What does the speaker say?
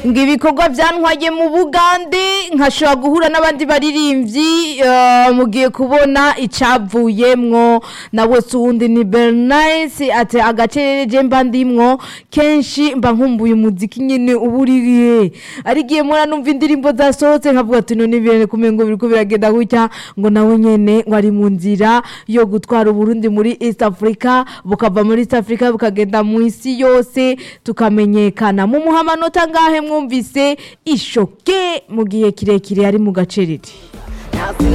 ngo ibikorwa byantwaye mu bugande nkashobora guhura n'abandi baririmbyi eh, mugiye kubona icavuyemwo nawe si uwundi ni bernice ati agacerere je mba ndimwo kenshi mba nkumbuye umuziki nyene uba uriye arigiye mura numva indirimbo zasohotse nkavuga ati none ibintu kumengo biriko biragenda gutya ngo nawe nyene ngo ari mu nzira yo gutwara uburundi muri east africa bukava muri east africa bukagenda mu isi yose tukamenyekana mu muhamanota ngahe mwumvise ishoke mu gihe kirekire ari mu gacerere